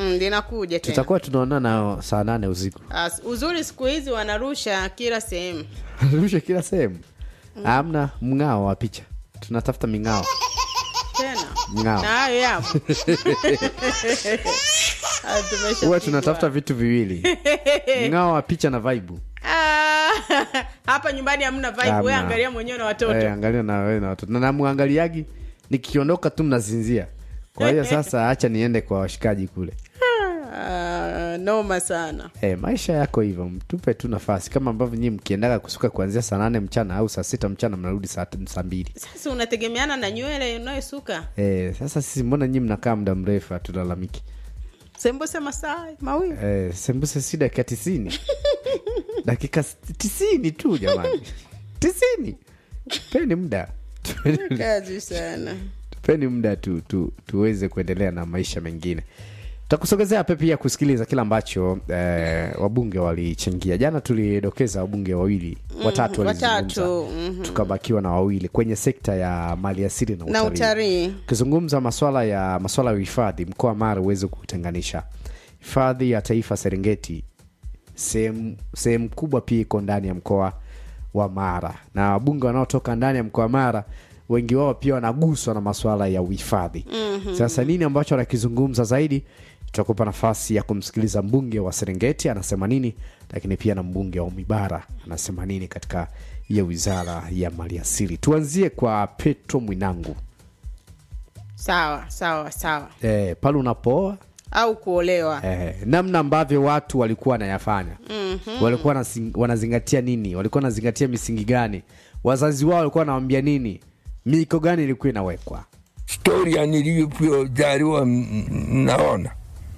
Mm, linakuja tena. tutakuwa tunaonana saa nane usiku As, uzuri siku hizi wanarusha kila sehemu. rusha kila sehemu amna mng'ao wa picha tunatafuta ming'ao Tena. Ngao. Na hayo yapo. Ah, tumesha huwa pigwa. tunatafuta vitu viwili mng'ao wa picha na vaibu Ah, hapa nyumbani hamna vibe. Wewe Hamna. angalia mwenyewe na watoto. Eh, angalia na wewe na watoto na namwangaliagi nikiondoka tu mnazinzia kwa hiyo sasa acha niende kwa washikaji kule Ah, noma sana. Eh, maisha yako hivyo mtupe tu nafasi kama ambavyo nyii mkiendaga kusuka kuanzia saa nane mchana au saa sita mchana mnarudi saa saa mbili Sasa unategemeana na nywele unayosuka. Eh, sasa sisi mbona nyii mnakaa muda mrefu hatulalamiki Sembuse masaa mawili. eh, sembuse si dakika tisini dakika s- tisini tu jamani tisini tupeni muda Tupeni- Kazi sana. tupeni muda tu, tu, tuweze kuendelea na maisha mengine takusogezea pe pia kusikiliza kile ambacho eh, wabunge walichangia jana tulidokeza wabunge wawili watatu walizungumza watatu, mhm. tukabakiwa na wawili kwenye sekta ya maliasili na Na utalii utalii. ukizungumza maswala ya maswala ya uhifadhi mkoa wa mara huwezi kutenganisha hifadhi ya taifa serengeti sehemu sehemu kubwa pia iko ndani ya mkoa wa mara na wabunge wanaotoka ndani ya mkoa wa mara wengi wao pia wanaguswa na maswala ya uhifadhi mm-hmm. sasa nini ambacho anakizungumza zaidi tutakupa nafasi ya kumsikiliza mbunge wa serengeti anasema nini lakini pia na mbunge wa umibara anasema nini katika hiyo wizara ya maliasili tuanzie kwa petro mwinangu Sawa, sawa, sawa. eh, pale unapooa Au kuolewa. eh, namna ambavyo watu walikuwa wanayafanya mm-hmm. walikuwa wanasing- wanazingatia nini walikuwa wanazingatia misingi gani wazazi wao walikuwa wanawambia nini miko gani ilikuwa inawekwa historia nilivyozaliwa m- m- naona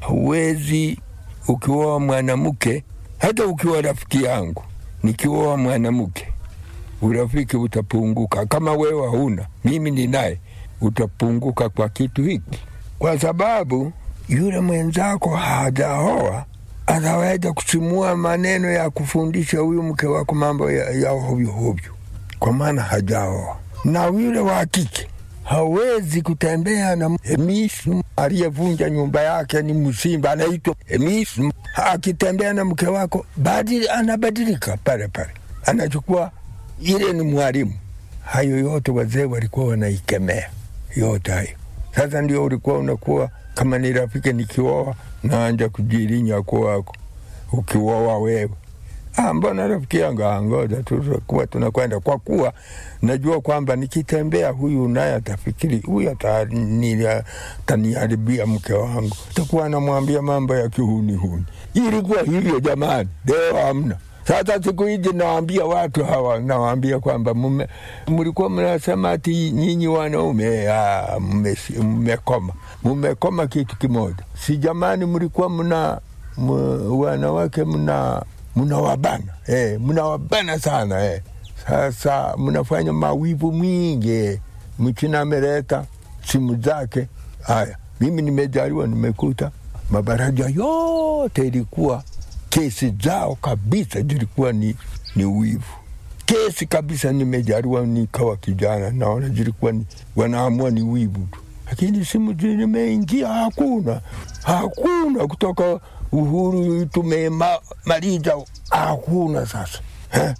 huwezi ukioa mwanamke hata ukiwa rafiki yangu nikioa mwanamke urafiki utapunguka kama wewe hauna mimi ninaye utapunguka kwa kitu hiki kwa sababu yule mwenzako hajaoa anaweza kusimua maneno ya kufundisha huyu mke wako mambo ya, ya hovyo hovyo kwa maana hajaoa na yule wa kike hawezi kutembea na Hemisu aliyevunja nyumba yake ni msimba anaitwa Hemisu. Akitembea na mke wako badili, anabadilika pale pale, anachukua ile ni mwalimu. Hayo yote wazee walikuwa wanaikemea yote hayo. Sasa ndio ulikuwa unakuwa kama ni rafiki, nikioa naanja kujirinya kwako, ukioa wewe Ah, mbona rafiki yangu ah, ngoja tu tutakuwa tunakwenda, kwa kuwa najua kwamba nikitembea huyu naye atafikiri huyu atani- ataniharibia mke wangu, takuwa anamwambia mambo ya kihunihuni. Ilikuwa hivyo jamani, leo hamna. Sasa siku hizi nawaambia watu hawa, nawaambia kwamba mume- mlikuwa mnasema ati nyinyi wanaume ah, mmesi- mmekoma, mmekoma kitu kimoja. Si jamani, mlikuwa mna m- wanawake mna mnawabana eh, mnawabana sana eh. Sasa mnafanya mawivu mingi eh. Mchina ameleta simu zake. Haya, mimi nimejaliwa, nimekuta mabaraja yote ilikuwa kesi zao kabisa zilikuwa ni, ni wivu kesi kabisa. Nimejaliwa nikawa kijana, naona zilikuwa ni, wanaamua ni wivu tu, lakini simu zimeingia, hakuna hakuna kutoka uhuru tumemaliza, hakuna sasa Eh?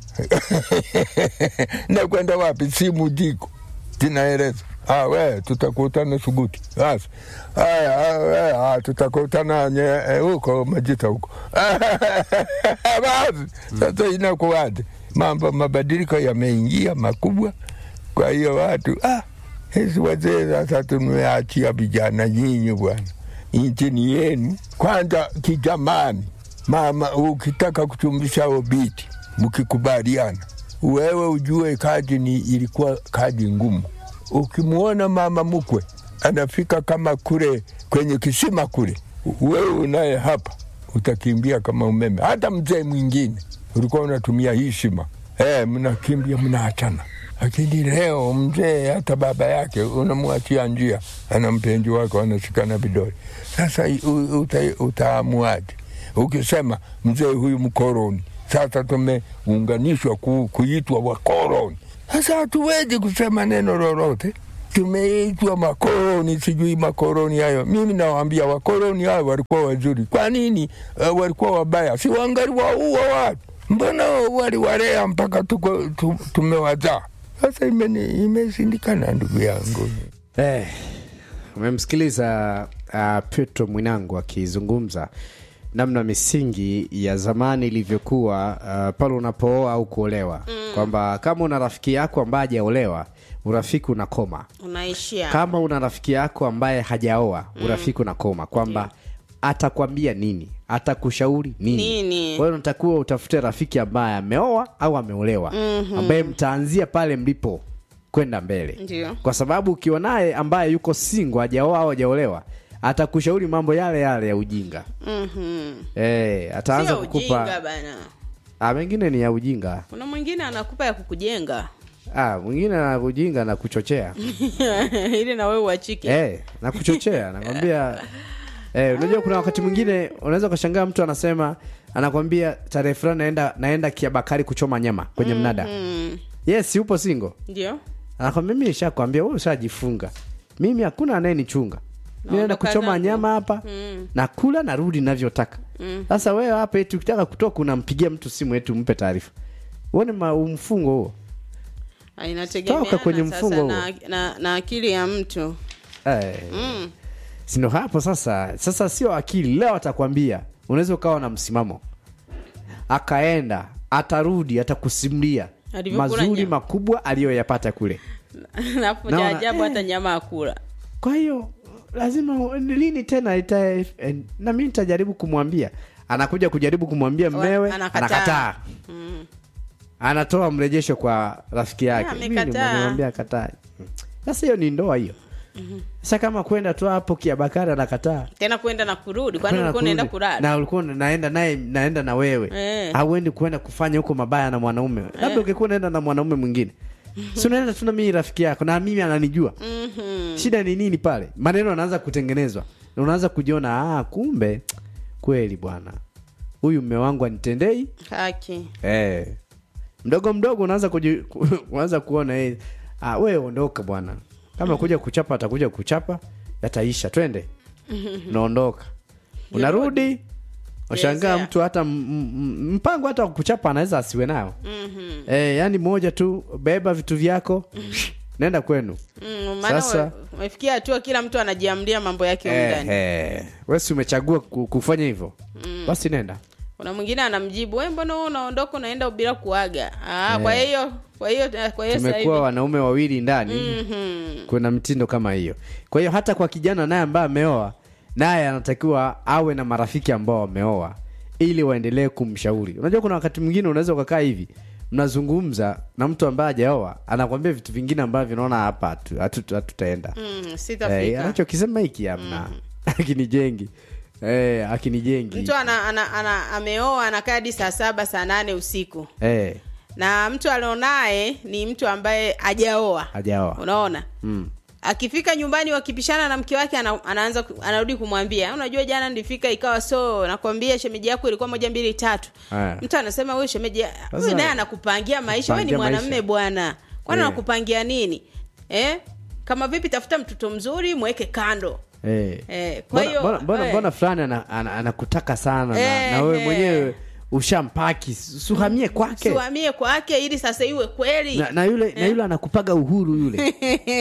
na kwenda wapi? Simu diko zinaeleza Ah, we tutakutana Suguti. Basi haya, ah, we, ah, tutakutana nye- eh, huko Majita huko. Basi sasa inakuwaje? Mambo mabadiliko yameingia makubwa, kwa hiyo watu ah, hizi wazee sasa tumeachia vijana nyinyi bwana, nchi ni yenu kwanza. Kijamani mama, ukitaka kuchumbisha obiti, mkikubaliana, wewe ujue kazi ni ilikuwa kazi ngumu ukimwona mama mkwe anafika kama kule kwenye kisima kule, wewe unaye hapa utakimbia kama umeme. Hata mzee mwingine ulikuwa unatumia hii shima eh, mnakimbia mnaachana. Lakini leo mzee hata baba yake unamwachia njia, ana mpenzi wake, wanashikana vidole. Sasa u- uta- utaamuaje? Ukisema mzee huyu mkoroni, sasa tumeunganishwa ku, kuitwa wakoroni. Sasa hatuwezi kusema neno lolote, tumeitwa makoloni, sijui makoloni hayo. Mimi nawaambia wakoloni hao walikuwa wazuri. Kwa nini uh, walikuwa wabaya? Si wangali waua watu? Mbona waliwalea mpaka tuko, tu, tumewazaa? Sasa imeni- imeshindikana, ndugu yangu. Eh, umemsikiliza uh, Petro Mwinangu akizungumza namna misingi ya zamani ilivyokuwa uh, pale unapooa au kuolewa mm. kwamba kama una rafiki yako ambaye hajaolewa urafiki unakoma unaishia kama una rafiki yako ambaye hajaoa urafiki unakoma kwamba atakwambia nini atakushauri nini Nini? kwa hiyo unatakiwa utafute rafiki ambaye ameoa au ameolewa mm-hmm. ambaye mtaanzia pale mlipo kwenda mbele Ndio. kwa sababu ukiwa naye ambaye yuko singo hajaoa au hajaolewa atakushauri mambo yale yale ya ujinga Mhm. eh ataanza sio ujinga kukupa bana ah, mengine ni ya ujinga kuna mwingine anakupa ya kukujenga ah, mwingine na ujinga na kuchochea ili na wewe uachike eh, na kuchochea nakwambia eh, unajua kuna wakati mwingine unaweza ukashangaa mtu anasema anakwambia tarehe fulani naenda naenda kiabakari kuchoma nyama kwenye mnada Mm. yes upo singo ndio anakwambia mimi nishakwambia wewe ushajifunga mimi hakuna anayenichunga mi naenda Naondoka kuchoma zangu. nyama hapa Mm. nakula narudi navyotaka sasa wewe hapa eti ukitaka kutoka unampigia mtu simu eti umpe taarifa uone ma- mfungo huo Ah, inategemeana Toka kwenye sasa mfungo na, na, na akili ya mtu eh. mm. sindo hapo sasa sasa sio akili leo atakwambia unaweza ukawa na msimamo akaenda atarudi atakusimulia Alivyokula mazuri nyama. makubwa aliyoyapata kule napo Naona, cha ajabu hata nyama akula kwa hiyo lazima lini tena ita, eh, na mi nitajaribu kumwambia anakuja kujaribu kumwambia mmewe anakataa. anakataa mm. anatoa mrejesho kwa rafiki yake Ah, Mimi amekataa. nimemwambia akataa sasa hiyo ni ndoa hiyo sasa kama kwenda tu hapo kiabakari anakataa tena kwenda na kurudi kwani Kwenda ulikuwa unaenda kurudi. kulala na ulikuwa una- naenda naye naenda na wewe Eh. hauendi kuenda kufanya huko mabaya na mwanaume labda ungekuwa unaenda na mwanaume mwingine si unaenda tu na mimi rafiki yako na mimi ananijua Mhm. shida ni nini pale maneno anaanza kutengenezwa na unaanza kujiona ah, kumbe kweli bwana huyu mme wangu anitendei haki eh. mdogo mdogo unaanza kuji, ku, unaanza kuona eh, ah, wewe ondoka bwana kama kuja kuchapa atakuja kuchapa yataisha twende unaondoka unarudi ushangaa Chezea. mtu hata m- m- mpango hata wa kuchapa anaweza asiwe nayo Mhm. eh, yani moja tu beba vitu vyako nenda kwenu Mm, maana Sasa- ume- umefikia hatua kila mtu anajiamlia mambo yake humu eh, ndani eh. wesi umechagua ku- kufanya hivyo basi nenda kuna mwingine anamjibu we mbona wewe unaondoka unaenda bila kuaga ah, kwa hiyo kwa hiyo kwa hiyo sasa hivi tumekuwa wanaume wawili ndani Mhm. kuna mitindo kama hiyo kwa hiyo hata kwa kijana naye ambaye ameoa naye anatakiwa awe na marafiki ambao wameoa ili waendelee kumshauri unajua kuna wakati mwingine unaweza ukakaa hivi mnazungumza na mtu ambaye hajaoa anakwambia vitu vingine ambavyo naona hapa hatu- hatu- hatutaenda Mm, eh, sitafika anachokisema hiki amna akinijengi eh, akinijengi mtu ana, ana, ana, ameoa anakaa hadi saa saba saa nane usiku eh, na mtu alionaye ni mtu ambaye hajaoa hajaoa unaona mm. akifika nyumbani wakipishana na mke wake ana, anaanza ku- anarudi kumwambia unajua jana nilifika ikawa so nakwambia shemeji yako ilikuwa moja mbili tatu Aya. mtu anasema huyu shemeji ya- Sasa- huyu naye anakupangia maisha wewe ni Kupangia mwanamme maisha. bwana kwani Eh. anakupangia nini eh? kama vipi tafuta mtoto mzuri mweke kando Eh. Eh, kwa Mbona- hiyo, mbona- mbona eh. mbona fulani ana- ana- anakutaka sana na, Eh, na wewe eh. mwenyewe ushampaki suhamie kwake suhamie kwake ili sasa iwe kweli na, na yule na yule anakupaga uhuru yule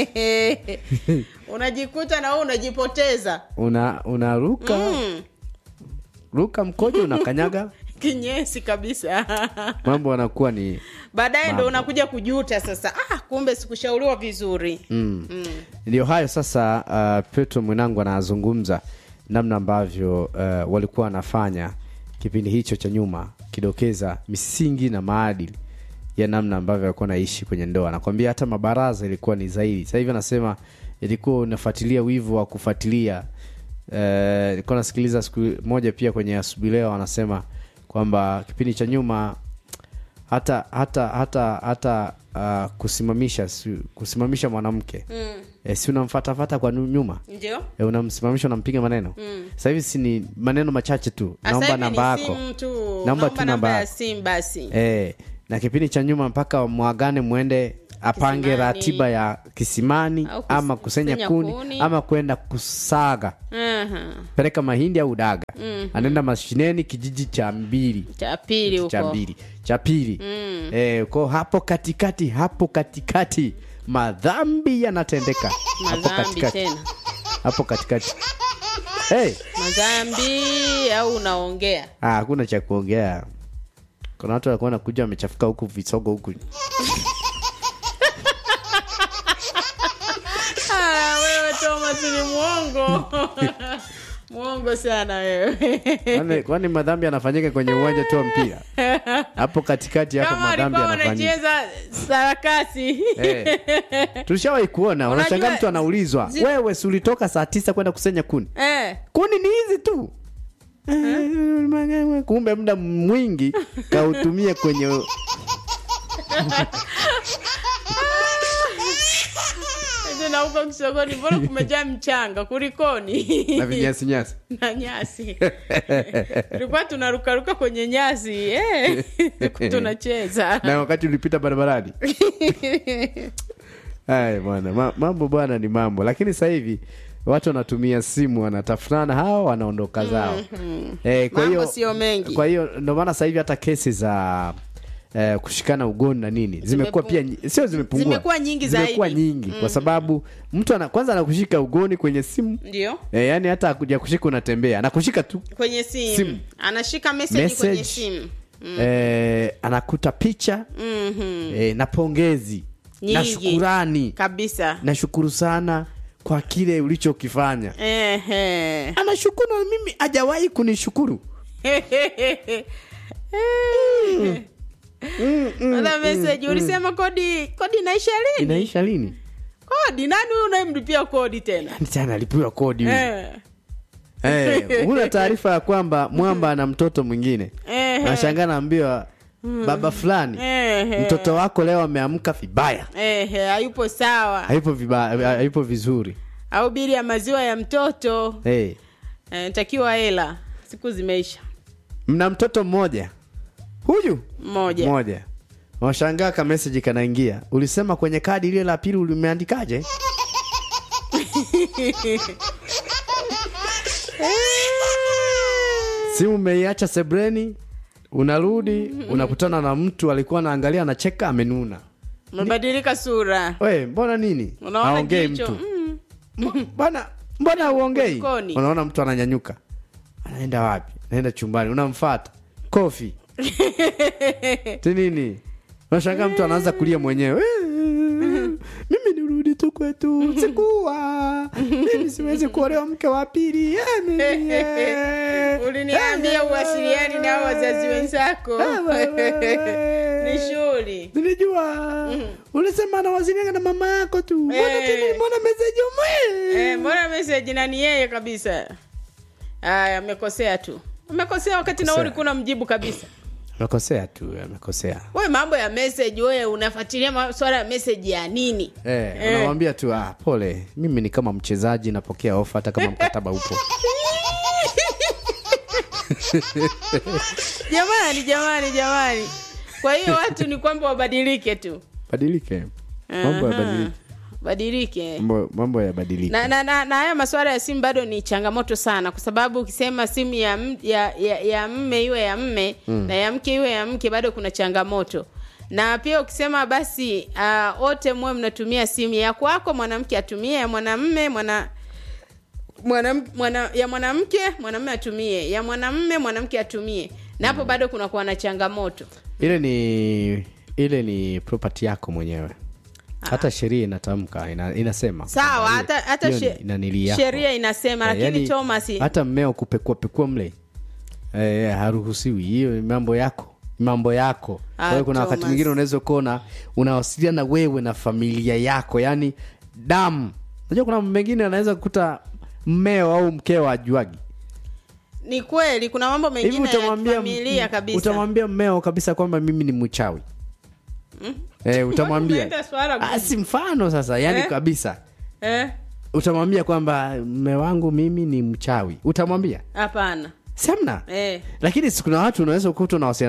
unajikuta na wewe unajipoteza una unaruka mm. ruka mkojo unakanyaga kinyesi kabisa mambo anakuwa ni baadaye ndo Mambo. unakuja kujuta sasa ah, kumbe sikushauriwa vizuri mm. mm. ndio hayo sasa uh, petro mwenangu anazungumza namna ambavyo uh, walikuwa wanafanya kipindi hicho cha nyuma kidokeza misingi na maadili ya namna ambavyo walikuwa naishi kwenye ndoa nakwambia hata mabaraza ilikuwa ni zaidi sasa hivi anasema ilikuwa unafuatilia wivu wa kufuatilia Eh, nilikuwa nasikiliza siku moja pia kwenye asubuhi leo anasema kwamba kipindi cha nyuma hata hata hata hata uh, kusimamisha si, kusimamisha mwanamke Mm. e, si unamfatafata kwa nu- nyuma ndio e, unamsimamisha unampiga maneno Mm. sasa hivi si ni maneno machache tu Sasa naomba hivi namba ni yako simu tu Naomba tu naomba namba namba ya yako. simu basi e, na kipindi cha nyuma mpaka mwagane mwende apange Kisimani. ratiba ya kisimani Au kus- ama kusenya kusenya kuni, kuni. ama kwenda kusaga Aha. peleka mahindi au daga anaenda mashineni kijiji cha mbili cha pili cha huko mbili cha pili eh, ko hapo katikati hapo katikati madhambi yanatendeka hapo madhambi katikati tena hapo katikati hey, madhambi au unaongea ah, hakuna cha kuongea kuna watu walikuwa nakuja wamechafuka huku visogo huku Ah, wewe Thomas ni mwongo mwongo sana wewe kwani, kwani madhambi yanafanyika kwenye uwanja tu wa mpira hapo katikati hapo kama madhambi walikuwa yanafanyika wanacheza sarakasi Eh. tulishawahi kuona unashangaa Unajua- mtu anaulizwa zi- wewe si ulitoka saa tisa kwenda kusenya kuni eh. kuni ni hizi tu Eh, kumbe muda mwingi kautumie kwenye Eti na huko kisogoni mbona kumejaa mchanga kulikoni na vinyasinyasi na nyasi tulikuwa tunarukaruka kwenye nyasi eh. tunacheza na wakati ulipita barabarani Ay, bwana ma, mambo bwana ni mambo lakini sasa hivi watu wanatumia simu wanatafutana hao wanaondoka zao eh, kwa Mambo hiyo sio mengi. kwa hiyo ndio maana sasa hivi hata kesi za eh, kushikana ugoni na nini zimekuwa Zimepu- pia nyi- sio zimepungua Zimekuwa nyingi zimekuwa zaidi. nyingi kwa sababu mtu ana, kwanza anakushika ugoni kwenye simu ndio eh, yani hata akuja kushika unatembea anakushika tu kwenye simu, Simu. anashika message, Message. kwenye simu eh, anakuta picha Mhm. eh, na pongezi na Nyingi. shukurani kabisa nashukuru sana kwa kile ulichokifanya Ehe. anashukuru na mimi hajawahi kunishukuru Sasa message ulisema kodi kodi inaisha lini inaisha lini kodi nani huyu unayemlipia kodi tena Yaani tena alipiwa kodi huyu. Eh. Eh, huna taarifa ya kwamba mwamba ana mtoto mwingine Ehe. nashangaa naambiwa baba fulani Ehe. mtoto wako leo ameamka vibaya Ehe, hayupo sawa haipo vibaya haipo vizuri au bili ya maziwa ya mtoto hey. eh, takiwa hela siku zimeisha mna mtoto mmoja huyu mmoja moja washangaa ka message kanaingia ulisema kwenye kadi ile la pili ulimeandikaje simu umeiacha sebreni unarudi unakutana na mtu alikuwa anaangalia anacheka amenuna umebadilika sura we mbona nini unaona aongei jicho mtu mm. M- mbona mbona uongei Kulikoni? unaona mtu ananyanyuka anaenda wapi naenda chumbani unamfata kofi ti nini unashangaa mtu anaanza kulia mwenyewe mimi nirudi tu kwetu sikuwa mimi siwezi kuolewa mke wa pili Eh, mimi, eh. uliniambia uwasiliani na hao wazazi wenzako ni shughuli nilijua ulisema anawasiliana na mama yako tu mbona Eh. tena mbona meseji umwe Eh, mbona message na ni yeye kabisa aya amekosea tu amekosea wakati na wewe Kosea. ulikuwa unamjibu kabisa amekosea tu amekosea we mambo ya message wewe unafuatilia maswala ya message ya nini Eh, Eh. unamwambia tu ah, pole mimi ni kama mchezaji napokea ofa hata kama mkataba upo jamani jamani jamani kwa hiyo watu ni kwamba wabadilike tu badilike mambo Aha. yabadilike badilike mambo, mambo yabadilike na, na, na, na haya masuala ya simu bado ni changamoto sana kwa sababu ukisema simu ya, m- ya, ya, ya mme iwe ya mme mm. na ya mke iwe ya mke bado kuna changamoto na pia ukisema basi uh, wote muwe mnatumia simu ya kwako mwanamke atumie ya mwanamme mwana mwana, mwana, ya mwanamke mwanamme atumie ya mwanamme mwanamke atumie na hapo bado kunakuwa na changamoto ile ni ile ni property yako mwenyewe hata sheria inatamka ina, inasema sawa kwamba hata hiyo- hata hiyo she- ni- nanili yako. sheria inasema Eh, lakini yani, thomas hata mmeo kupekua pekua mle eh, haruhusiwi hiyo ni mambo yako mambo yako kwa hiyo Ah, kuna wakati Thomas. mwingine unaweza kuona unawasiliana wewe na familia yako yani damu unajua kuna mambo mengine anaweza kukuta mmeo au mkeo ajuagi ni kweli kuna mambo hivi mengine ya utamwambia familia kabisa utamwambia mmeo kabisa kwamba mimi ni mchawi eh, utamwambia Umeleta swala gumu. Ah, si mfano sasa yani Eh? kabisa Eh? utamwambia kwamba mme wangu mimi ni mchawi utamwambia hapana samna eh. lakini si kuna watu unaweza ukuta unawasiliana nao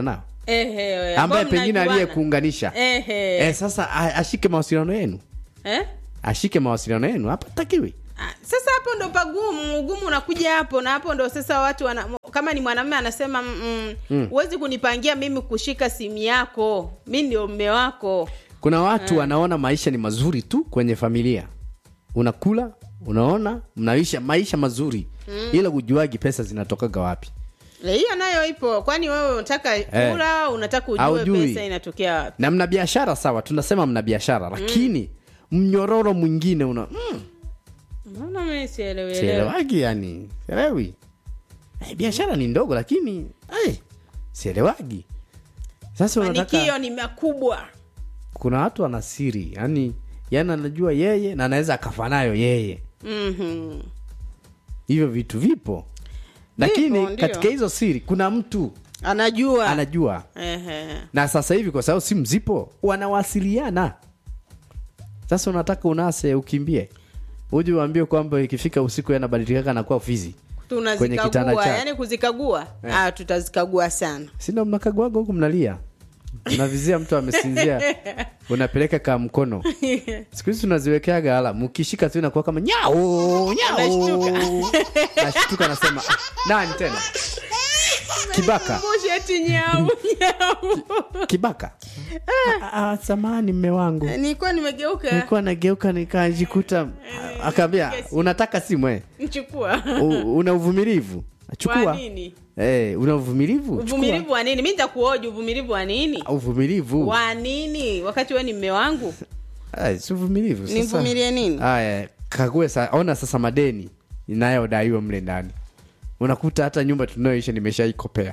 Ehe, ambaye ambao pengine mnajuana. aliyekuunganisha Ehe. eh, sasa a- ashike mawasiliano yenu Eh? ashike mawasiliano yenu hapa takiwi Ah, sasa hapo ndo pagumu ugumu unakuja hapo na hapo ndo sasa watu wana, kama ni mwanamume anasema mm, mm, huwezi kunipangia mimi kushika simu yako mi ndio mme wako kuna watu wanaona maisha ni mazuri tu kwenye familia unakula unaona mnaisha maisha mazuri ila ujuagi pesa zinatokaga wapi Eh, hiyo nayo ipo kwani wewe unataka kula unataka ujue Haujui. pesa inatokea wapi na mna biashara sawa tunasema mna biashara lakini mnyororo mwingine una mm, mbona mimi sielewi elewi sielewagi yani sielewi eh, biashara ni ndogo lakini eh, sielewagi sasa unataka mafanikio ni makubwa kuna watu wana siri yani yani anajua yeye na anaweza akafa nayo yeye Mhm. hivyo vitu vipo lakini ndio. katika hizo siri kuna mtu anajua anajua Ehe. na sasa hivi kwa sababu simu zipo wanawasiliana sasa unataka unase ukimbie uje uambie kwamba ikifika usiku yanabadilikaka nakuwa fizi Kwenye kitanda tunazikagua chako. yani kuzikagua ah, tutazikagua sana sindo mnakaguaga huku mnalia unavizia mtu amesinzia unapeleka ka mkono siku hizi tunaziwekeaga ala mkishika tu inakuwa kama nyao nyao Anashtuka. nashtuka anasema "Ah, nani tena kibaka Kumbushe eti nyau nyau kibaka Ah, ah, samani mme wangu nilikuwa nimegeuka nilikuwa nageuka nikajikuta akaambia unataka simu eh? nchukua U- una uvumilivu kwa chukua nini eh, una uvumilivu Chukua. uvumilivu wa nini mi nitakuoji uvumilivu wa nini uvumilivu wa nini wakati we ni mme wangu Ay, si uvumilivu sasa. Nivumilie nini? Aya, kague sa, ona sasa madeni inayodaiwa mle ndani unakuta hata nyumba tunayoisha nimeshaikopea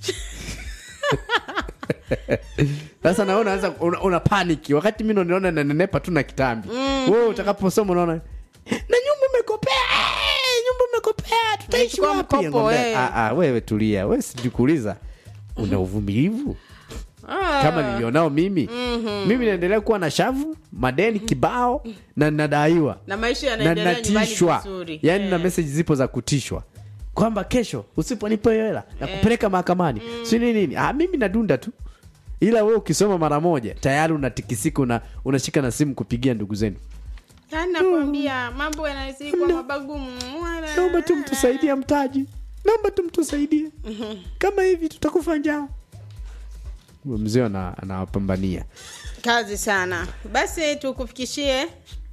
sasa naona anza una, una paniki wakati mi naona nanenepa tu na kitambi mm. wewe utakaposoma unaona na nyumba umekopea eh, nyumba umekopea tutaishi Umechukua wapi mkopo, Ngombe, eh. "Ah, ah, wewe tulia wewe sijikuuliza una uvumilivu Ah. kama nilionao mimi mimi naendelea kuwa na shavu madeni kibao na nadaiwa na maisha na yanaendelea nyumbani natishwa vizuri yaani na Eh. meseji zipo za kutishwa kwamba kesho usiponipa hiyo hela na kupeleka mahakamani si nini nini ah, mimi nadunda tu ila we ukisoma mara moja tayari unatikisika una, unashika na simu kupigia ndugu zenu yaani nakwambia mambo yanazidi kwa mabagumu Wala- naomba tu mtusaidie mtaji naomba tu mtusaidie kama hivi tutakufa njaa mzee ana- anawapambania kazi sana basi tukufikishie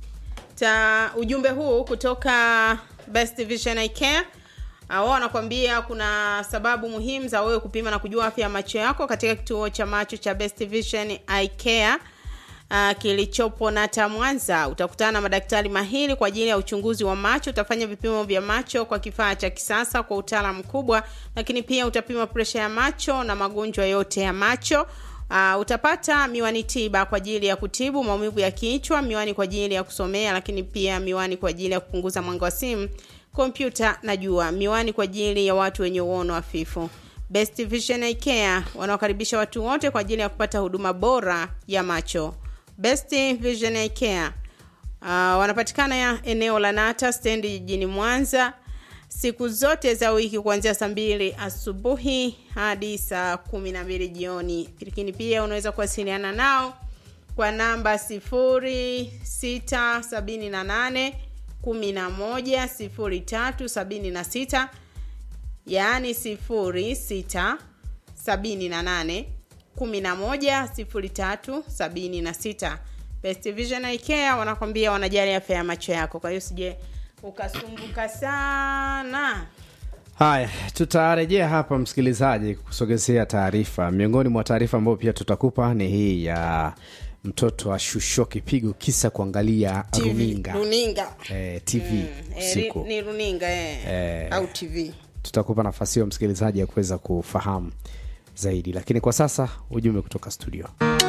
ta ujumbe huu kutoka best vision Eye care Ah, wao wanakwambia kuna sababu muhimu za wewe kupima na kujua afya ya macho yako katika kituo cha macho cha best vision Eye care Uh, kilichopo nata mwanza utakutana na madaktari mahiri kwa ajili ya uchunguzi wa macho utafanya vipimo vya macho kwa kifaa cha kisasa kwa utaalamu mkubwa lakini pia utapima presha ya macho na magonjwa yote ya macho Uh, utapata miwani tiba kwa ajili ya kutibu maumivu ya kichwa, miwani kwa ajili ya kusomea, lakini pia miwani kwa ajili ya kupunguza mwanga wa simu, kompyuta na jua, miwani kwa ajili ya watu wenye uono hafifu. Best Vision Eye Care wanawakaribisha watu wote kwa ajili ya kupata huduma bora ya macho. Best Vision Eye Care uh, wanapatikana ya eneo la Nata stendi jijini Mwanza siku zote za wiki kuanzia saa mbili asubuhi hadi saa kumi na mbili jioni lakini pia unaweza kuwasiliana nao kwa namba sifuri sita sabini na nane kumi na moja sifuri tatu sabini na sita yaani sifuri sita sabini na nane kumi na moja sifuri tatu sabini na sita best vision Eye Care wanakwambia wanajali afya ya macho yako kwa hiyo sije ukasumbuka sana haya tutarejea hapa msikilizaji kusogezea taarifa miongoni mwa taarifa ambayo pia tutakupa ni hii ya mtoto ashushiwa kipigo kisa kuangalia runinga runinga eh, tv Eh, ri- usiku ni runinga eh. Eh. au tv tutakupa nafasi hiyo msikilizaji ya kuweza kufahamu zaidi lakini kwa sasa ujumbe kutoka studio